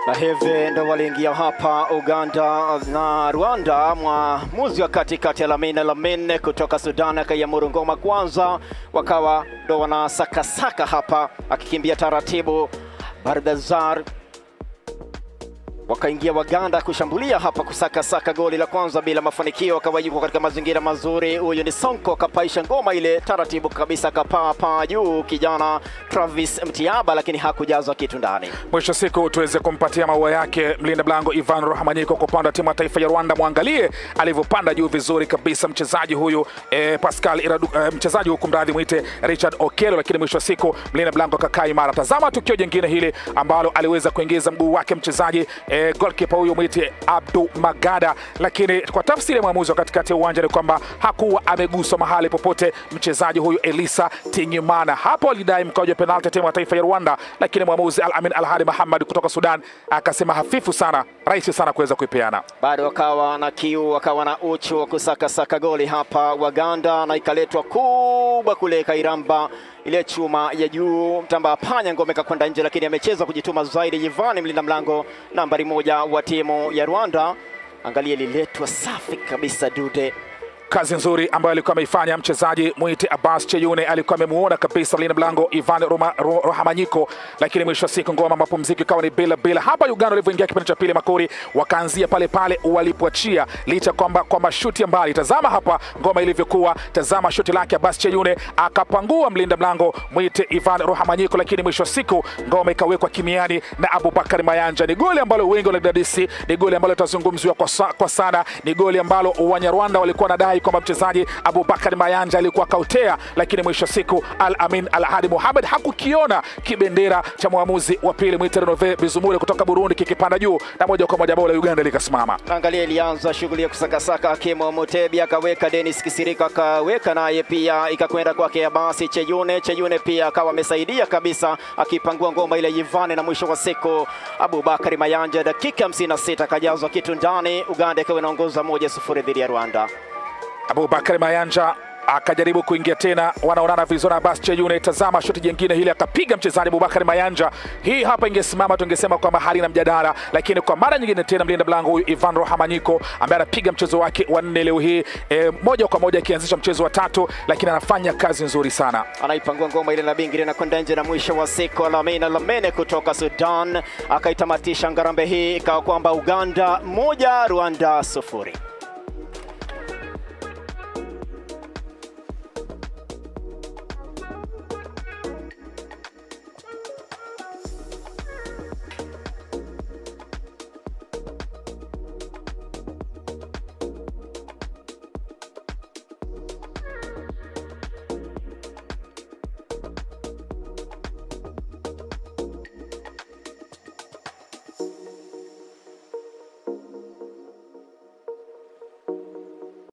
na hivi ndo waliingia hapa Uganda na Rwanda. Mwamuzi wa katikati ya Lamine Lamine kutoka Sudan akaiamuru ngoma kwanza, wakawa ndo wanasakasaka hapa, akikimbia taratibu. Bardazar wakaingia Waganda kushambulia hapa kusakasaka goli la kwanza bila mafanikio, akawa yuko katika mazingira mazuri. Huyu ni Sonko, kapaisha ngoma ile taratibu kabisa, kapaa paa juu kijana Travis Mtiaba, lakini hakujazwa kitu ndani. Mwisho siku tuweze kumpatia maua yake mlinda mlango Ivan Rohamanyiko kwa upande wa timu ya taifa ya Rwanda. Mwangalie alivyopanda juu vizuri kabisa mchezaji huyu eh, Pascal Iradu, eh, mchezaji huku mradhi mwite Richard Okelo, lakini mwisho siku mlinda mlango akakaa imara. Tazama tukio jingine hili ambalo aliweza kuingiza mguu wake mchezaji eh, goalkeeper huyu mwite Abdu Magada, lakini kwa tafsiri ya mwamuzi wa katikati ya uwanja ni kwamba hakuwa ameguswa mahali popote mchezaji huyu Elisa Tinyimana. Hapo alidai mkwaju wa penalti timu ya taifa ya Rwanda, lakini mwamuzi Al Amin Al Hadi Muhammad kutoka Sudan akasema hafifu sana, rahisi sana kuweza kuipeana. bado wakawa na kiu, wakawa na uchu wa kusakasaka goli hapa Waganda, na ikaletwa kubwa kule Kairamba, ile chuma ya juu mtamba panya ngome kakwenda nje, lakini amecheza kujituma zaidi. Yivani mlinda mlango nambari moja wa timu ya Rwanda, angalia liletwa safi kabisa dude Kazi nzuri ambayo alikuwa ameifanya mchezaji mwite Abbas Cheyune, alikuwa amemuona kabisa mlinda mlango Ivan Roma- Ro- Rohamanyiko, lakini mwisho wa siku ngoma mapumziko ikawa ni bila bila. Hapa Uganda walivyoingia kipindi cha pili, Makori wakaanzia pale pale walipoachia, licha kwamba kwa mashuti ya mbali. Tazama hapa ngoma ilivyokuwa, tazama shuti lake Abbas Cheyune akapangua mlinda mlango mwite Ivan Rohamanyiko, lakini mwisho wa siku ngoma ikawekwa kimiani na Abubakar Mayanja. Ni goli ambalo wengi wanadadisi, ni goli ambalo litazungumziwa kwa, sa, kwa sana, ni goli ambalo Wanyarwanda walikuwa wanadai kwamba mchezaji Abubakar Mayanja alikuwa kautea, lakini mwisho wa siku Al Amin Al Hadi Muhammad hakukiona kibendera cha mwamuzi wa pili mwite Renove Bizumure kutoka Burundi kikipanda juu na moja kwa moja bao la Uganda likasimama. Angalia, ilianza shughuli ya kusakasaka. Hakimu Mutebi akaweka, Dennis Kisirika akaweka naye pia, ikakwenda kwake Abasi Cheyune. Cheyune pia akawa amesaidia kabisa, akipangua ngoma ile Yivane, na mwisho wa siku Abubakari Mayanja dakika 56 akajazwa kitu ndani. Uganda ikawa inaongoza moja sufuri dhidi ya Rwanda. Abubakar Mayanja akajaribu kuingia tena, wanaonana vizuri na Abbas Cheyune. Tazama shuti jingine hili, akapiga mchezaji Abubakar Mayanja. Hii hapa ingesimama, tungesema kwamba halina mjadala, lakini kwa mara nyingine tena mlinda mlango huyu Ivan Rohamanyiko ambaye anapiga mchezo wake wa nne leo hii e, moja kwa moja akianzisha mchezo wa tatu, lakini anafanya kazi nzuri sana. Anaipangua ngoma ile na bingiri na kwenda nje, na mwisho wa siku Lamine Lamene kutoka Sudan akaitamatisha ngarambe hii, ikawa kwamba Uganda moja Rwanda sufuri.